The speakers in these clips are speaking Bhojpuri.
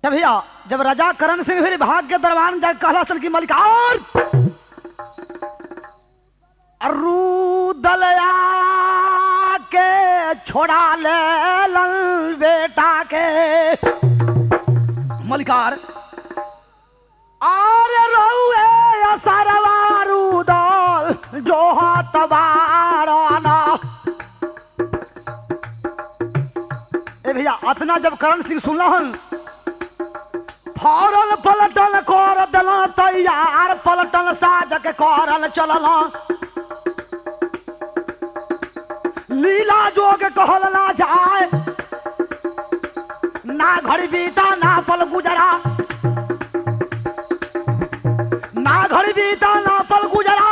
तब भैया जब राजा करण सिंह फिर भाग के दरबार जाके कहला सन की मलिक और रूदलया के छोड़ा ले लन बेटा के मलिकार आरे रहुए असरवा रूदल जो तबाराना ए भैया अतना जब करण सिंह सुनलहन फौरन पलटन कर दिलन तैयार पलटन साज के करन चलल लीला जोग कहल ना जाए ना घड़ी बीता ना पल गुजरा ना घड़ी बीता ना पल गुजरा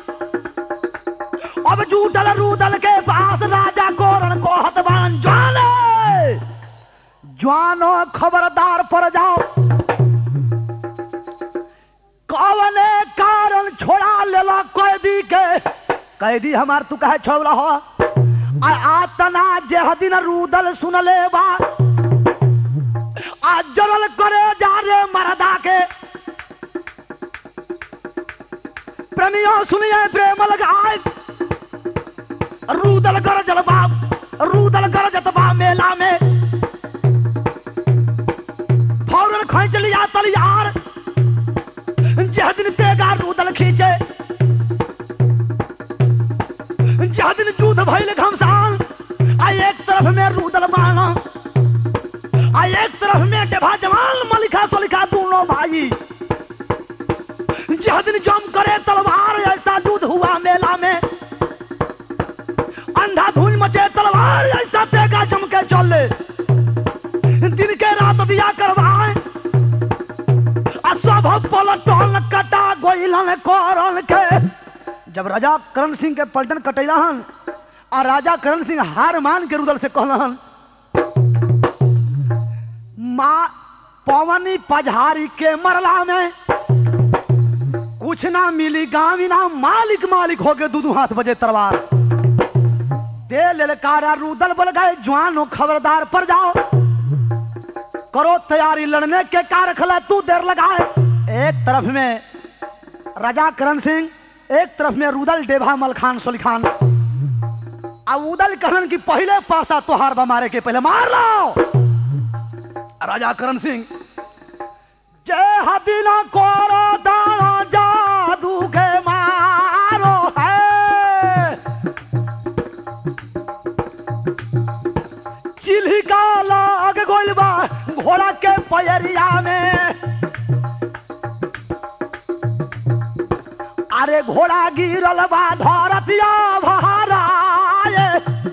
अब जूटल रूदल के पास राजा कोरन को हतबान जाने जवानो खबरदार पर जाओ कवने कारण छोड़ा लेला कैदी के कैदी हमार तू कहे छोड़ रहो आ आतना जेह दिन रूदल सुन ले बा आ जरल करे जा रे मरदा के प्रेमियों सुनिए प्रेम लगाए रूदल कर जलबा रूदल कर जतबा मेला में फौरन खींच लिया तलियार जह दिन तेगा रूदल खींचे जह दिन जूद भइल घमसान आ एक तरफ में रूदल बाना आ एक तरफ में डेभा जवान मलिका सोलिका दोनों भाई जह दिन जम करे तलवार ऐसा दूध हुआ मेला में अंधा धुन मचे तलवार ऐसा तेगा जम के चले दिन के रात दिया करवाए आ सब पलटन कटा गोइलन करन के जब राजा करण सिंह के पलटन कटैला हन आ राजा करण सिंह हार मान के रुदल से कहलन माँ पवनी पझारी के मरला में कुछ ना मिली गाँव ना मालिक मालिक हो गए दू दू हाथ बजे तलवार दे ललकारा रूदल बोल गए जवान हो खबरदार पर जाओ करो तैयारी लड़ने के कार खला तू देर लगाए एक तरफ में राजा करण सिंह एक तरफ में रुदल डेभा मलखान सोलिखान अब उदल कहन की पहले पासा तोहार बा मारे के पहले मार लो राजा करण सिंह जय हदिना कोरो दाना जादू के मारो है चिल्हिका लाग गोइल बा घोड़ा के पैरिया में अरे घोड़ा गिरल बा धरतिया भराए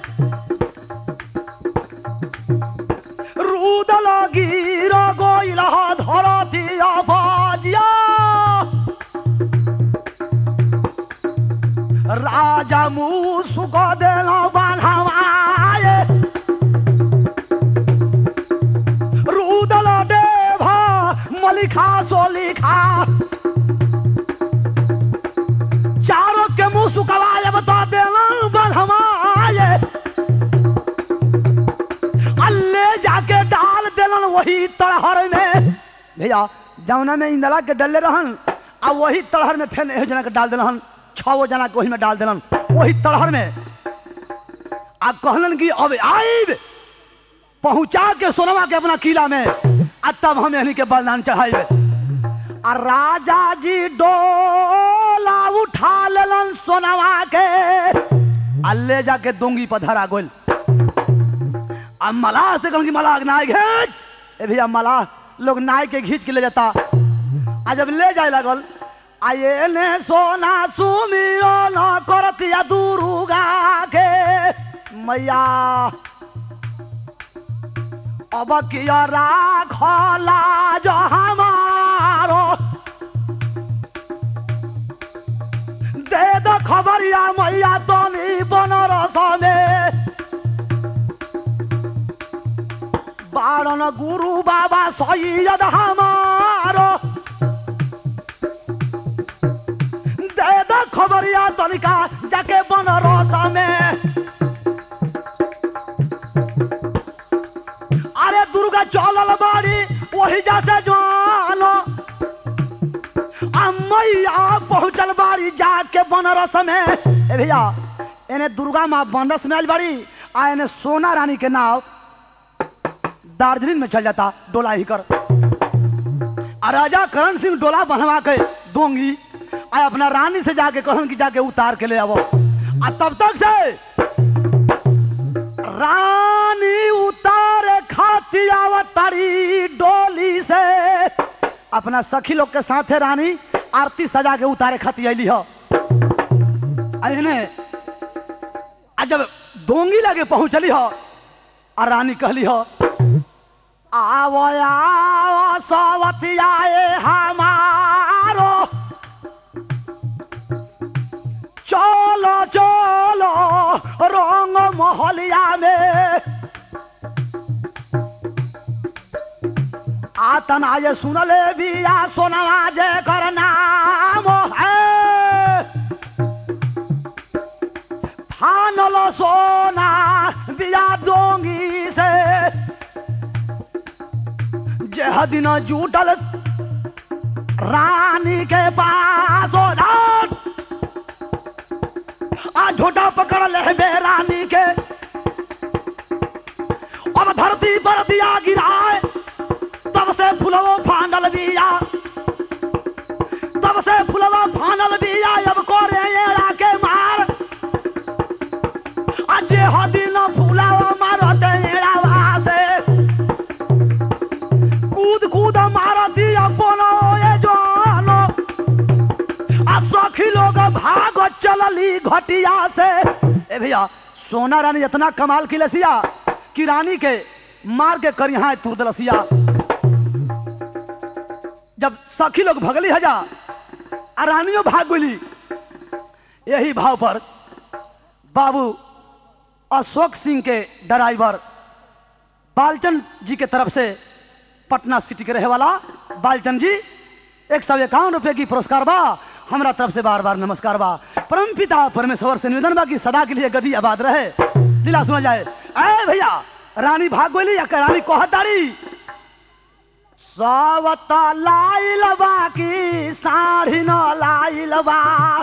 रूदल गिर गोइल धरतिया बाजिया राजा मुँह सुख देला बान्हवाए रूदल डेभा मलिखा सोलिखा चारों के मुंह सुखवाए बता देना बनहवाए अल्ले जाके डाल देलन वही तड़हर में भैया जौना में इंदला के डले रहन आ वही तड़हर में फेन एहो जना के डाल देलन छो जना के वही में डाल देलन वही तड़हर में आ कहलन कि अब आइब पहुंचा के सोनवा के अपना किला में आ तब हम यानी के बलिदान चढ़ाइबे आ राजा जी डोला उठा लेलन सोनवा के आ ले जाके दोंगी पर धरा गोल आ मलाह से कहलन कि मलाह के नाय घेच ए भैया मलाह लोग नाय के घींच के ले जाता आ जब ले जाए लगल आ ये ने सोना सुमिरो न करतिया दुर्गा के मैया अब किया राखला जो हमारो दे दो खबरिया मैया तनी बनरस में बारन गुरु बाबा सैयद हमारो दे दो खबरिया तनिका जाके बनरस में अरे दुर्गा चलल बाड़ी वही जैसे जानो आ मैया पहुंचल बाड़ी जाके बनारस में ए भैया एने दुर्गा माँ बनारस में आइल बाड़ी आ एने सोना रानी के नाव दार्जिलिंग में चल जाता डोला ही कर आ राजा करण सिंह डोला बनवा के दोंगी आ अपना रानी से जाके कहन कि जाके उतार के ले आवो आ तब तक से रानी उतारे खाती आवतारी डोली से अपना सखी लोग के साथे रानी आरती सजा के उतारे खाती अली हो अने आ जब दोंगी लगे पहुंचली हो आ रानी कहली हो आवो आवो सवतियाए हमारो चलो चलो रंग मोहलिया में आतन आये सुनले बिया सोनवा जे कर नाम है फानल सोना बिया दोंगी से जे दिन जुटल रानी के पास ओ जान आ झोटा पकड़ ले बे रानी के अब धरती पर दिया गिराए तब से फुलवो फानल बिया तब से फुलवा फानल बिया अब कोरे एड़ा के मार अजे हदी न फुलावा मारत एड़ावा से कूद कूद मारती अपनो ये जानो आ सखी लोग भाग चलली घटिया से ए भैया सोना रानी इतना कमाल की लसिया कि रानी के मार के करिहा तुर दलसिया जब सखी लोग भगली हजा आ रानियों भाग गई यही भाव पर बाबू अशोक सिंह के ड्राइवर बालचंद जी के तरफ से पटना सिटी के रहे वाला बालचंद जी एक सौ इक्यावन रुपये की पुरस्कार बा हमरा तरफ से बार बार नमस्कार बा परम पिता परमेश्वर से निवेदन बा कि सदा के लिए गदी आबाद रहे लीला सुना जाए अरे भैया रानी भाग गोली या रानी कहतारी सावता लाइल बा की साढ़ी न लाइल बा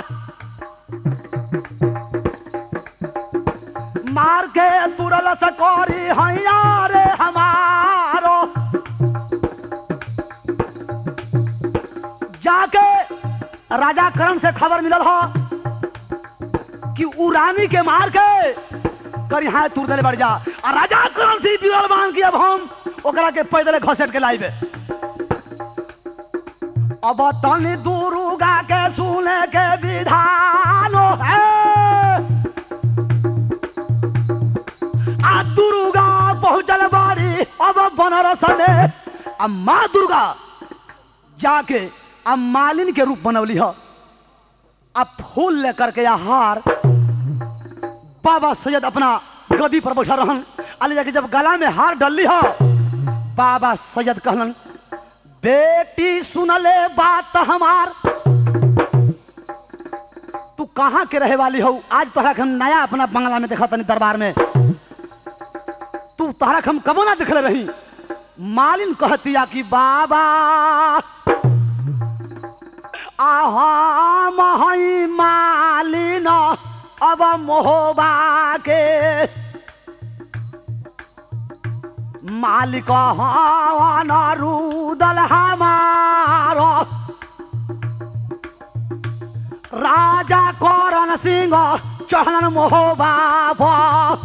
मार के तुरल सकोरी हैया रे हमारो जाके राजा करण से खबर मिलल हो कि उ रानी के मार के करिहा तुर देले बढ़ जा आ राजा करण से बिरल मान के अब हम ओकरा के पैदल घसेट के लाइबे अब तनी दुर्गा के सुने के विधान है आ दुर्गा पहुंचल बाड़ी अब बनारस में आ माँ दुर्गा जाके आ मालिन के रूप बनौली ह आ फूल लेकर के आ हार बाबा सैयद अपना गदी पर बैठा रहन अले जाके जब गला में हार डलली ह बाबा सैयद कहलन बेटी सुनले बात हमार तू कहाँ के रहे वाली हो आज तोहरा के हम नया अपना बंगला में देखा तनी दरबार में तू तोहरा के हम कबो ना देखले रही मालिन कहतिया कि बाबा आहा महई मालिन अब मोहबा के मालिक हवन रुदल हमारो राजा करण सिंह चढ़न मोहबा पर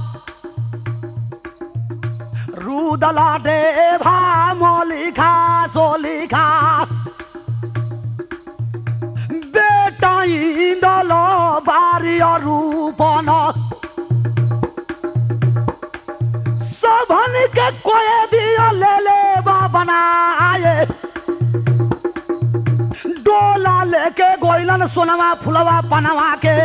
रुदल डेभा मोलिखा सोलिखा बेटा इंदल बारी रूपन सबन के कोय दिया ले ले बा बनाए डोला लेके गोइलन सोनवा फुलवा पनवा के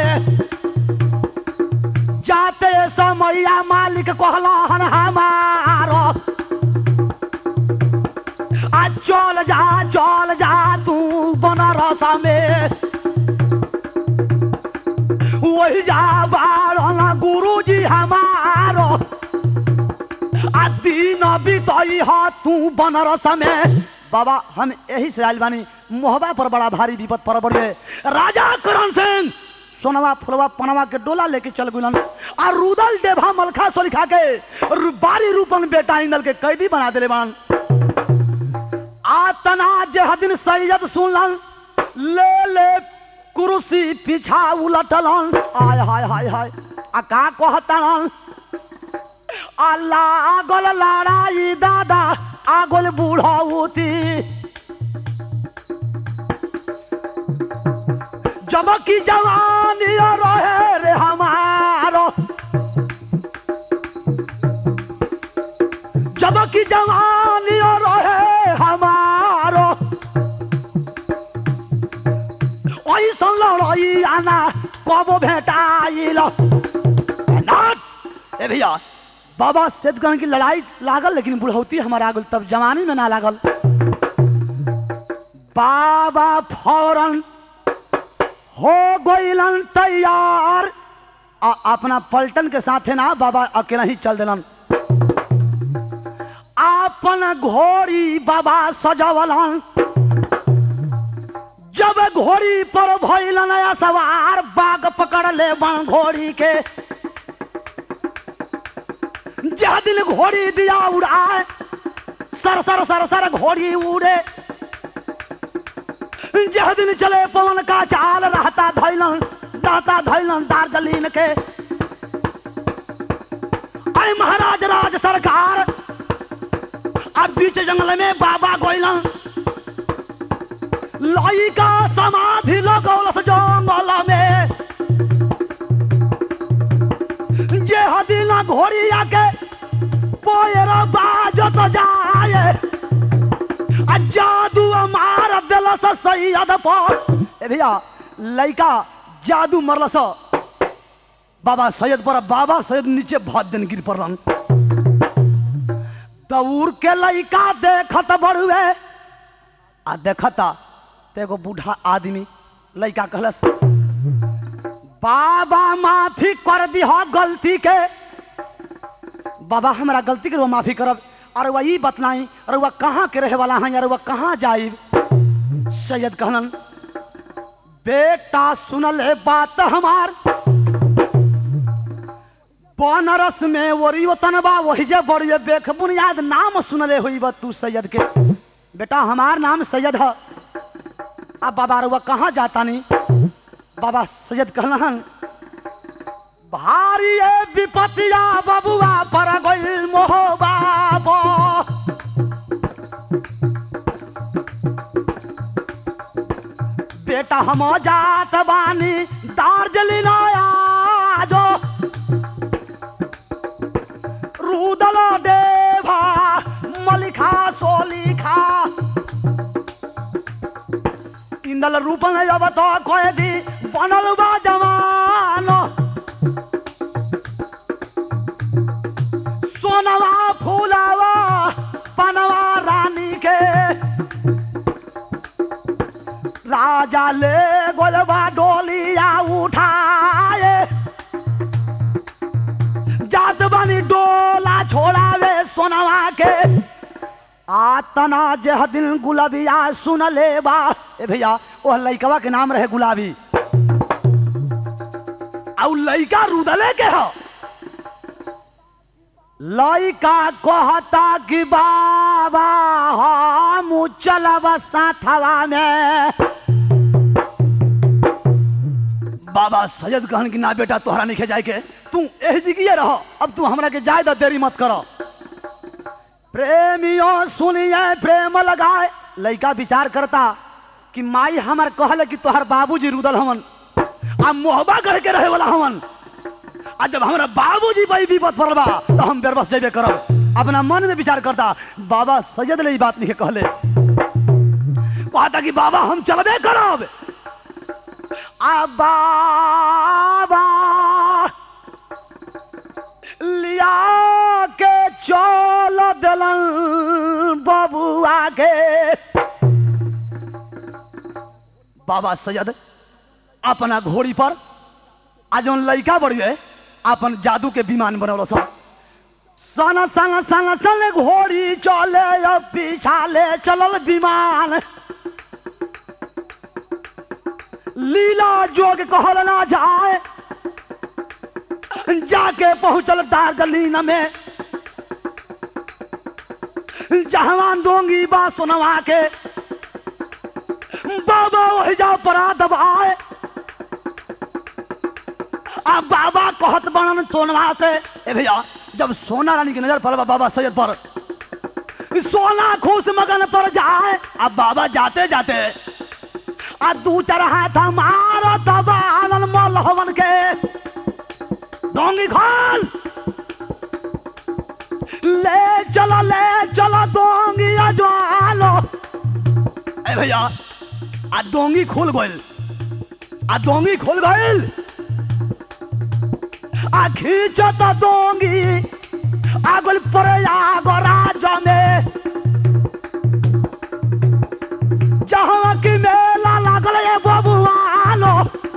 जाते समैया मालिक कहलन हमारो आ चल जा चल जा तू बनारस में वही जा बारन गुरुजी हमारो आ दिन न बीतई हा तू बनरस में बाबा हम यही से आइल बानी मोहबा पर बड़ा भारी विपद पर बढ़े राजा करण सिंह सोनवा फुलवा पनवा के डोला लेके चल गुलन आ रुदल देभा मलखा सोलिखा के रु- बारी रूपन बेटा इंदल के कैदी बना देले बान आतना जे दिन सैयद सुनलन ले ले कुर्सी पीछा उलटलन आय हाय हाय हाय आ का कहतलन अल्लाह आगल लड़ाई दादा आगल बूढ़ौती जब की जवानी रहे रे हमारो जब की जवानी रहे हमारो ऐसा लड़ाई आना कब भेटाइल नाट ए भैया बाबा सेदगन की लड़ाई लागल लेकिन बुढ़ौती हमारा आगल तब जवानी में ना लागल बाबा फौरन हो गइलन तैयार आ अपना पलटन के साथे ना बाबा अकेला ही चल दिलन आपन घोड़ी बाबा सजवलन जब घोड़ी पर भइल नया सवार बाग पकड़ ले बन घोड़ी के जह दिन घोड़ी दिया उड़ाए सर सर सर सर घोड़ी उड़े जह दिन चले पवन का चाल रहता धैलन रहता धैलन दार्जिलिंग के अरे महाराज राज सरकार अब बीच जंगल में बाबा गोइलन लइका समाधि लगौलस जंगल में जे हदिना घोड़ी आके पोयर बाजत जाए आ जादू मार दिलस सैयद पर ए भैया लइका जादू मरलस बाबा सैयद पर बाबा सैयद नीचे भात दिन गिर पड़लन दौड़ के लइका देखत बड़ुए आ देखता ते एगो बूढ़ा आदमी लइका कहलस बाबा माफी कर दिह गलती के बाबा हमरा गलती के रउआ माफी करब अरे वह ई बतलाई अरे वह कहाँ के रहे वाला हैं अरे वह कहाँ जाइब सैयद कहलन बेटा सुनल है बात हमार बनरस में वरी वतन बा वही जे बड़ी बेख बुनियाद नाम सुनले हुई बा तू सैयद के बेटा हमार नाम सैयद है अब बाबा रुआ कहाँ जाता नहीं बाबा सैयद कहलन भारी है विपतिया बबुआ पर गइल मोह बाबा बेटा हम जात बानी दार्जिलिंग आजो रुदल देवा मलिखा सोलिखा इंदल रूपन अब तो कोई दी बनल बा जवान सोनवा फूलावा पनवा रानी के राजा ले गोलबा डोलिया उठाए जात बनी डोला छोड़ावे सोनवा के आतना जह दिन गुलाबिया सुन ले बा ए भैया ओह लइकवा के नाम रहे गुलाबी और लइका रुदले के ह लइका कहता कि बाबा हम चलब साथवा में बाबा सैयद कहन कि ना बेटा तोहरा नहीं जाए के तू एह जिगिए रह अब तू हमरा के जाए द देरी मत करो प्रेमियों सुनिए प्रेम लगाए लइका विचार करता कि माई हमार कहले कि तोहर बाबूजी रुदल हमन आ मोहबा गढ़ के रहे वाला हमन आ जब हमरा बाबूजी बई विपद पड़ल बा तो हम बेरबस जेबे करब अपना मन में विचार करता बाबा सैयद ले ई बात नहीं कहले कहता कि बाबा हम चलबे करब आ बाबा लिया के चल दिलन बबुआ के बाबा सैयद अपना घोड़ी पर आ जौन लइका बढ़िए अपन जादू के विमान बनौल सब सन सन सन सन घोड़ी चले अब पीछाले चलल विमान लीला जोग कहल ना जाए जाके पहुंचल दार्गलीन में जहवान दोंगी बा सुनवा के बाबा वही जा परा दबाए आ बाबा कहत बनन सोनवा से ए भैया जब सोना रानी की नजर पड़ल बाबा सैयद पर सोना खुश मगन पर जाए अब बाबा जाते जाते आ दू चार हाथ मार दबालन मलहवन के डोंगी खोल ले चलो ले चलो डोंगी अजवालो ए भैया आ डोंगी खुल गइल आ डोंगी खुल गइल आ खींचत डोंगी आगल पर आगो राज में जहाँ की मेला लागल ये बबुआलो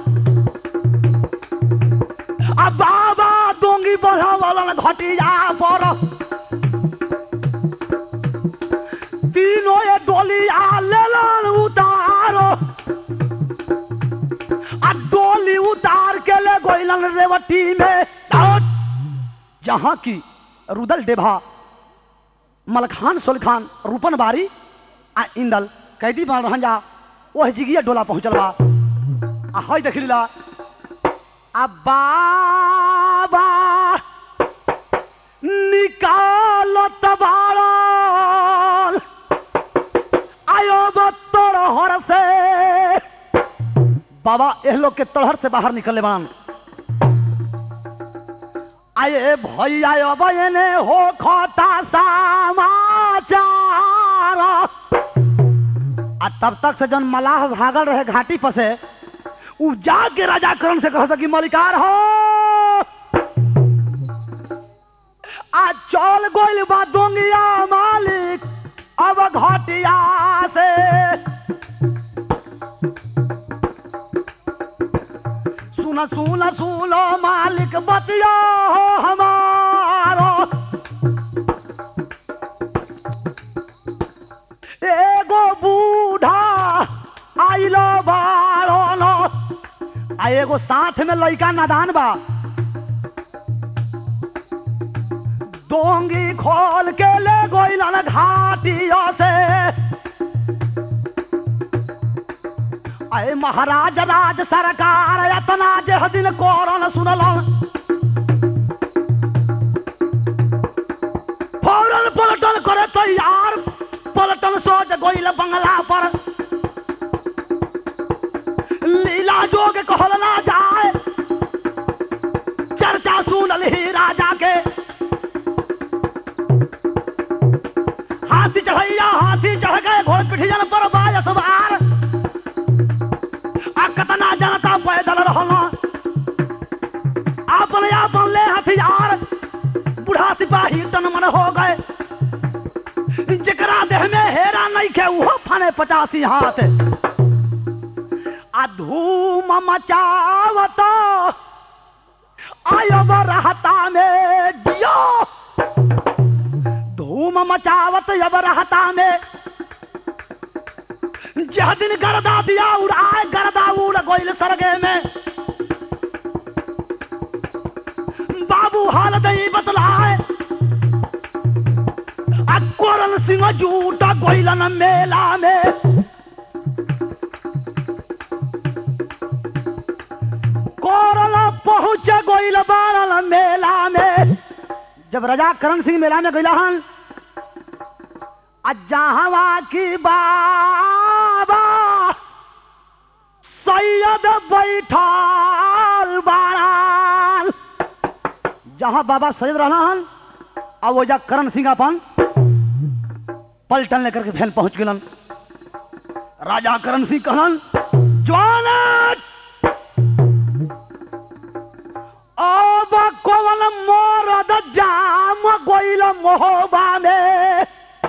आ बाबा डोंगी बढ़ावलन घटिया पर तीनों ये डोलिया लेलन उतारो आ डोली उतार के ले गोइलन रेवटी में दाऊद जहाँ की रुदल डेभा मलखान सोलखान रूपन बारी आ इंदल कैदी बन रहन जा ओह जिगिया डोला पहुंचल बा आ हई देख लीला आ बाबा निकालत बाड़ल आयो बत्तोड़ हर से बाबा एह लोग के तड़हर से बाहर निकले बान आए भैया बयने हो खता समाचार आ तब तक से जन मलाह भागल रहे घाटी पर से उ जाके राजा करण से कह कि मलिकार हो आ चल गोइल बा दोंगिया मालिक अब घटिया से सुन सुन सुनो मालिक बतिया हो हमारो एगो बूढ़ा आइलो बाड़ो नो आ एगो साथ में लइका नादान बा डोंगी खोल के ले गोइलन घाटियों से अय महाराज राज सरकार यतना जे दिन कोरन सुनलन फौरन पलटन करे तैयार पलटन सोच गोइल बंगला पर लीला जोग कहल ना जाए चर्चा सुनल ही राजा के हाथी चढ़ैया हाथी चढ़ गए घोड़ पिठियन पर बायस बार आ कतना जनता पैदल रहल आपन आपन ले हथियार बूढ़ा सिपाही टन मन हो गए जकरा देह में हेरा नहीं खे वो फने पचासी हाथ आ धूम मचावत आयो रहता में जियो धूम मचावत अब रहता में जह दिन गर्दा दिया उड़ाए गर्दा उड़ गोइल सरगे में बाबू हाल दई बतलाए आ कोरल सिंह जूटा गोइलन मेला में कोरल पहुंच गोइल बारल मेला में जब राजा करण सिंह मेला में गइला हन आ जहवा की बाबा सैयद बैठल बाड़ाल जहाँ बाबा सैयद रहलन आ वो जा करण सिंह अपन पलटन लेकर के फैन पहुंच गलन राजा करण सिंह कहलन जवान अब कवन मोरद जाम गोइल मोहबा में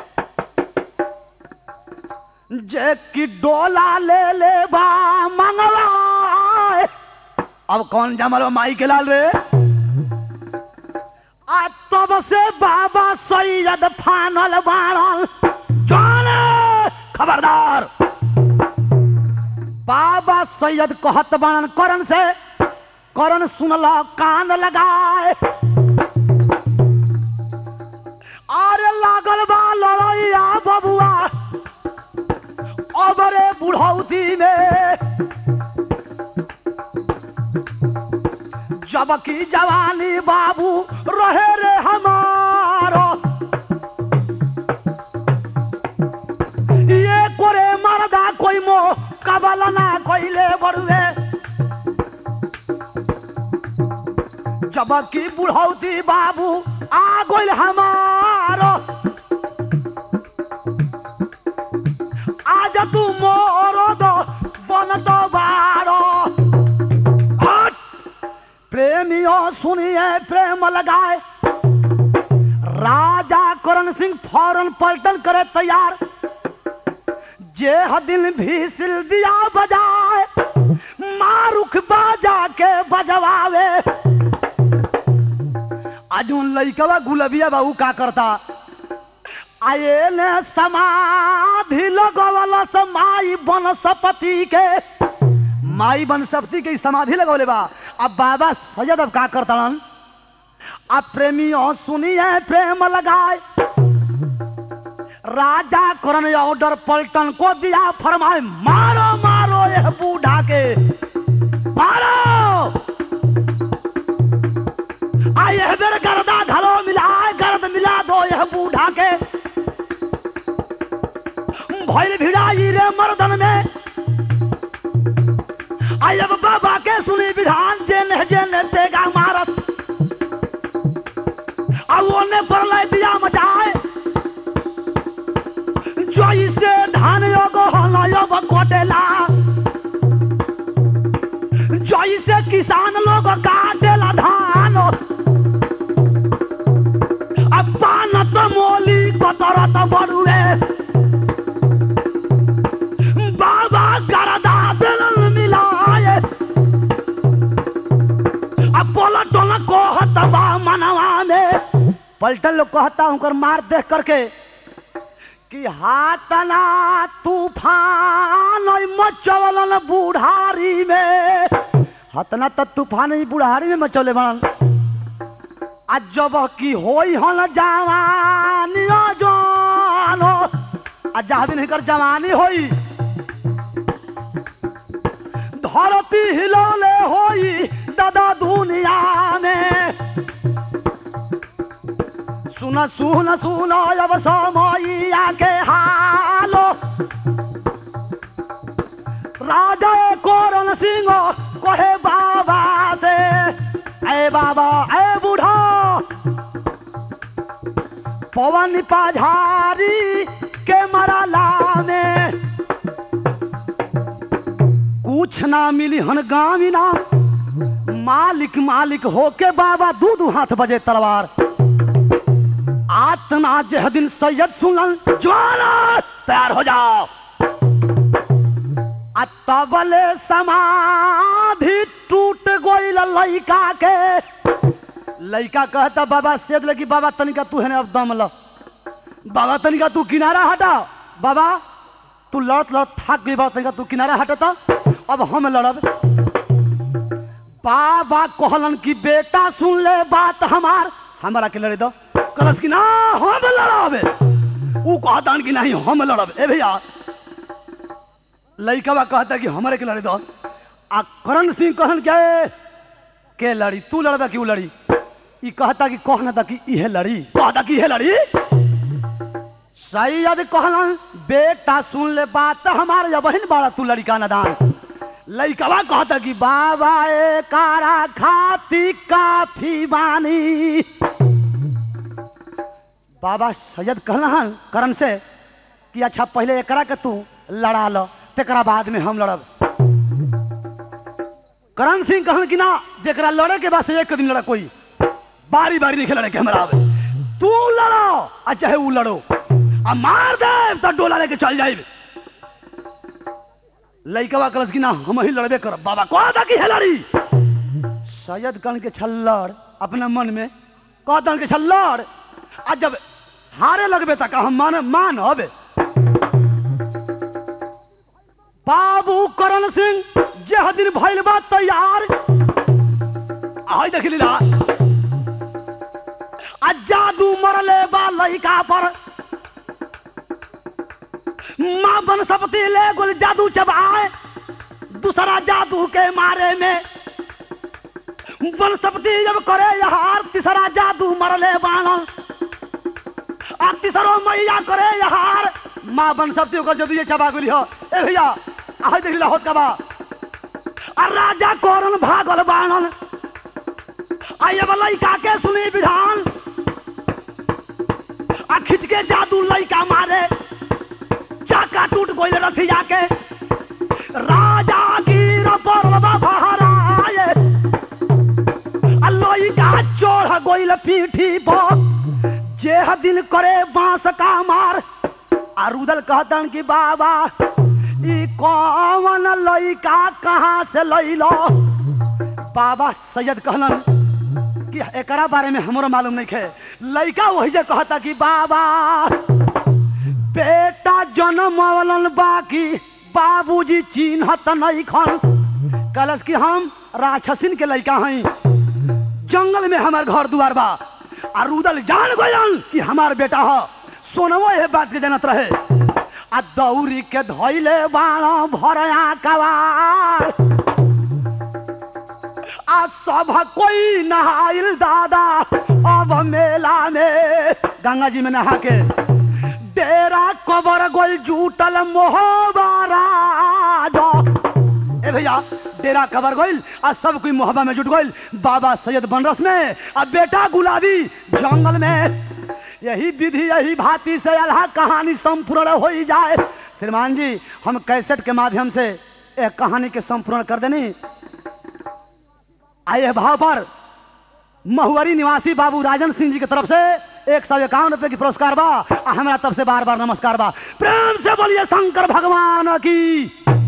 जे की डोला ले ले बा मंगला अब कौन जमल बा माई के लाल रे आ तब से बाबा सैयद फानल बाणल जाने खबरदार बाबा सैयद कहत बाणन करण से करण सुनल कान लगाए अरे लागल बा लड़ैया बबुआ अबरे बुढ़ौती में जबकि जवानी बाबू रहे रे हमारो ये कोरे मरदा कोई मो कबल ना कोइले बड़ुए जबकि बुढ़ौती बाबू आ गोइल हमारो आज तू मोरो दो बन दो बारो हट! प्रेमियों सुनिए प्रेम लगाए राजा करण सिंह फौरन पलटन करे तैयार जे दिन भी सिल दिया बजाए मारुख बाजा के बजवावे आज उन लइकवा गुलबिया बाबू का करता आये ने समाधि लगवल समाई बनस्पति के माई बनस्पति के समाधि लगवले बा अब बाबा सजद अब का करतन अब प्रेमियों सुनिए प्रेम लगाए राजा करण ऑर्डर पलटन को दिया फरमाए मारो मारो यह बूढ़ा के मारो आ यह बेर गर्दा घलो मिला गर्द मिला दो यह बूढ़ा के भैल भिड़ाई रे मर्दन में आई अब बाबा के सुनी विधान जेने जेने तेगा मारस अब ओने पर लै दिया मचाए जोई से धान योग हलयब कोटेला जोई से किसान लोग काटेला धान अब पानत मोली कतरत बड़ुए बाबा गरदा दिल मिलाए अब बोला टोला कहत बा मनवा में पलटन लोग कहता हूँ मार देख करके कि हाथना तूफान ओइ मचवलन बुढ़ारी में हतना त तूफान ही बुढ़ारी में मचौले बनल आ जब की होई हन जवानी जानो आ जहाँ दिन हिकर जवानी होई धरती हिलौले होई दादा दुनिया में सुन सुन सुन अब समैया के हालो राजा कोरन सिंह कहे बाबा से ए बाबा ए बूढ़ा पवन पाझारी के मराला में कुछ ना मिली हन गामी ना मालिक मालिक होके बाबा दू दू हाथ बजे तलवार आतना जह दिन सैयद सुनल ज्वाला तैयार हो जाओ आ तबले समाधि टूट गोइल लइका के लइका कहता बाबा सेद लगी बाबा तनिका तू है अब दम ल बाबा तनिका तू किनारा हटा बाबा तू लड़त लड़त थक गई बाबा तनिका तू किनारा हटता अब हम लड़ब बाबा कहलन कि बेटा सुन ले बात हमार हमारा के लड़े दो कलस कि ना हम लड़ाबे ऊ कहता कि नहीं हम लड़ब ए भैया लइकवा कहता कि हमारे के लड़े दो आ करण सिंह कहन के के लड़ी तू लड़बा कि ऊ लड़ी ई कहता कि कहना था कि इहे लड़ी कहता कि इहे लड़ी सैयद कहलन बेटा सुन ले बात हमारे या बहन बाड़ा तू लड़का नदान लइकवा कहता कि बाबा ए कारा खाती काफी बानी बाबा सैयद कहलन करण से कि अच्छा पहले एकरा के तू लड़ा लो तेकरा बाद में हम लड़ब करण सिंह कहन कि ना जेकरा लड़े के बाद से एक दिन लड़ा कोई बारी बारी नहीं लड़े के हमरा आवे तू लड़ो आ चाहे वो लड़ो आ मार दे तो डोला लेके चल जाए लइकवा कलस कि ना हम ही लड़बे करब बाबा कह था कि है लड़ी सैयद कन के छल्लड़ अपने मन में कहतन कि छल्लड़ आ जब हारे लगबे तक हम मान मानब बाबू करण सिंह जे दिन भइल बा तैयार आई देख लीला आ जादू मरले बा लइका पर माँ बनस्पति ले गुल जादू चबाए दूसरा जादू के मारे में बनस्पति जब करे यहार तीसरा जादू मरले बाणल आ तीसरो मैया करे यहार माँ बनस्पति ओकर जादू ये चबा गेली हो ए भैया आई देख लीला होत कबा आ राजा कौरन भागल बाणल आई अब लइका के सुनी विधान आ खिंच के जादू लइका मारे चाका टूट गइल रथिया के राजा गिर पड़ल बा बहराए आ लइका चढ़ गइल पीठी पर जेह दिन करे बांस का मार आ रुदल कहतन कि बाबा ई कौन लइका कहाँ से लइलो बाबा सैयद कहलन कि एकरा बारे में हमरो मालूम नहीं है लइका वही जे कहता कि बाबा बेटा जन्मवलन बाकी बाबूजी चिन्हत नहीं खन कलस कि हम राक्षसिन के लइका हई जंगल में हमार घर दुआर बा आ रुदल जान गयन कि हमार बेटा ह सोनवो ये बात के जानत रहे आ दौरी के धैले बाण भरया कवार आ सब कोई नहाइल दादा अब मेला में गंगा जी में नहा के डेरा कबर गोल जूटल मोहबारा जो ए भैया डेरा कबर गइल आ सब कोई मोहब्बा में जुट गइल बाबा सैयद बनरस में आ बेटा गुलाबी जंगल में यही विधि यही भांति से अल्लाह कहानी संपूर्ण हो ही जाए श्रीमान जी हम कैसेट के माध्यम से एक कहानी के संपूर्ण कर देनी आए भाव पर महुआरी निवासी बाबू राजन सिंह जी की तरफ से एक सौ इक्यावन रुपए की पुरस्कार बा आ हमरा तब से बार बार नमस्कार बा प्रेम से बोलिए शंकर भगवान की